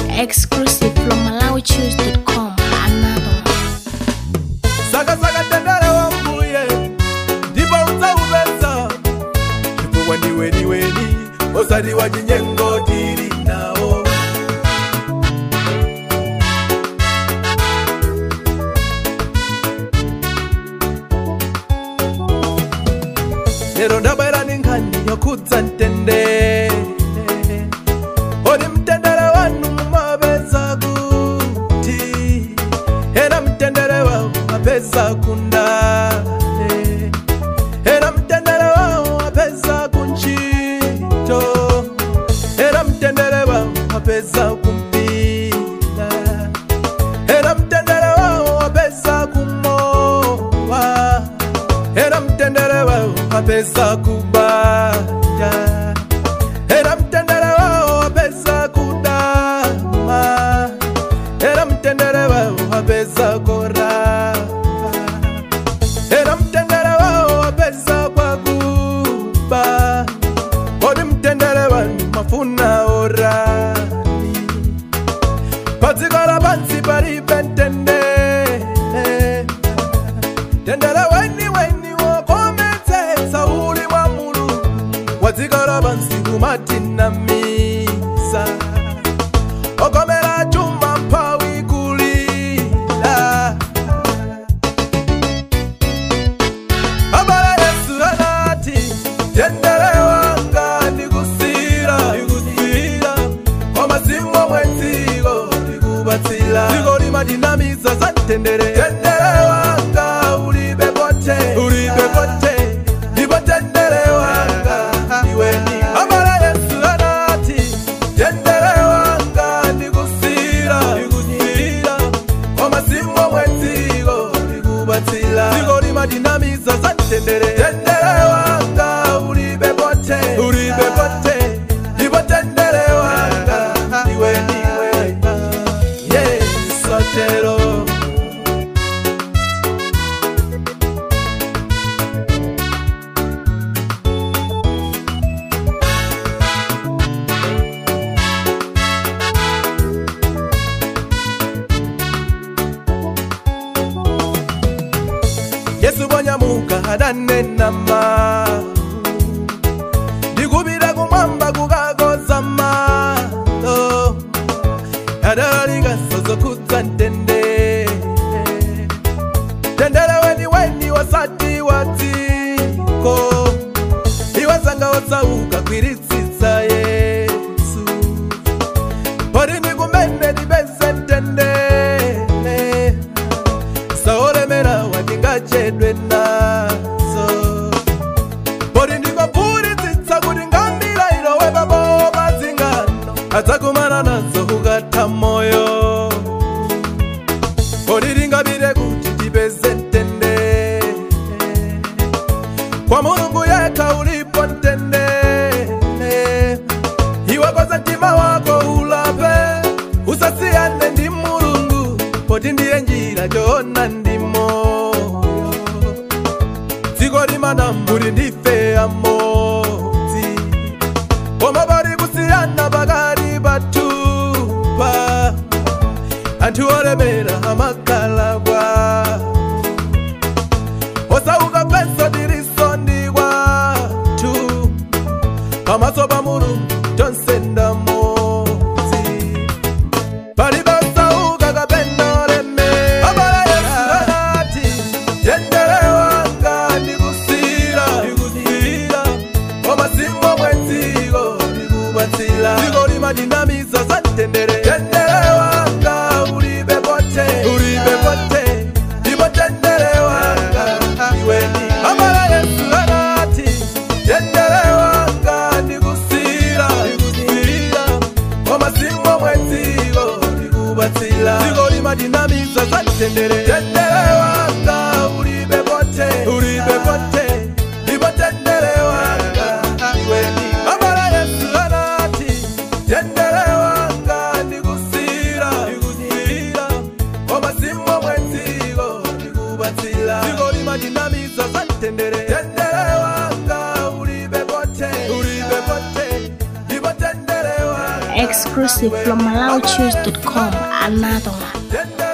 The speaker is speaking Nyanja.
Exclusive from MalawiChoose.com. Another one. saka saka tendere wambuye ndipo udzaupeza chifukwa ndiweniweni osati wa chinyengo tili nawo lero ndabwera ndi nkhani yokhudza mtendere odi mtendere wanu mumapeza kuti era mtendere wawo apeza kundale era mtendere wawo apeza kunchito era mtendere wawo apeza kumpila era mtendere wawo apeza kumowa era mtendere wawo apeza kubanja era mtendere wawo apeza kudama era mtendere wawo apeza korapa era mtendere wawo apeza kwakuba kodi mtendere wanu mafuna orani padziko lapansi palibe mtendere tendere weni weni wokometsetsa uli mwa mulungu wa dziko lapansi kumatinamisa okomera chuma mphawi kulila abale yesu anati tendere wanga ndikusira ndikusira kwamazimo mwedziko ndikubatsira dziko limadinamiza za mtendere tendere wanga ulibe pote ulibe pote ndipo tendere wanga iweni abale yesu anati tendere wanga ndikusira ndikusira kwamazimo mwedziko ndikubatsira dziko limadinamiza za mtendere tendere wanga ulibe pote ulibe pote ndipo tendere wanga iwe ndiwe yesotero yesu bonyamuka adanena mawu ndikupita kumwamba kukakoza malo adalalikasa zokhudza mtendere tendere weni weni wasati wa dziko iwazanga wotsauka kwiritsitsa yesu poti ndikumene ndipeze mtendere saolemera watingachedwe nazo poti ndikopfuritsitsa kuti ngambira ilowe pabo padzingano adzakumana nazo ukatha moyo poti tingapite kuti tipeze mtendere kwa mulungu yekha ulipo mtendere iwe koza mtima wako ulape usasiyane ndi mulungu poti ndiye njira choona ndi moyo dziko limanambuli ndife amodzi koma pali kusiyana pakati pathupa anthu olemera amakhala kwawo osauka peso tiliso ndi kwathu pamaso pa mulungu tonse ndamodzi palibe osauka kapena olemera abale yesu anati tendere wanga ndikusira ndikusira komazimo mwedziko ndikubatsira dziko limadinamiza za mtendere tendere wanga ulibe pote ulibe pote ndipo tendere wanga iweni abale yesu anati tendere wanga ndikusira ndikusira komazimo mwedziko ndikubatsira dziko limadinamiza za mtendere tendere wanga ulibe pote ulibe pote ndipo tendere wanga iweni abale yesu anati tendere wanga ndikusira ndikusira komazimo mwedziko ndikubatsira dziko limadinamiza za mtendere tendere wanga ulibe pote ulibe pote ndipo tendere wanga Exclusive from MalawiChoose.com. Another one. Tenda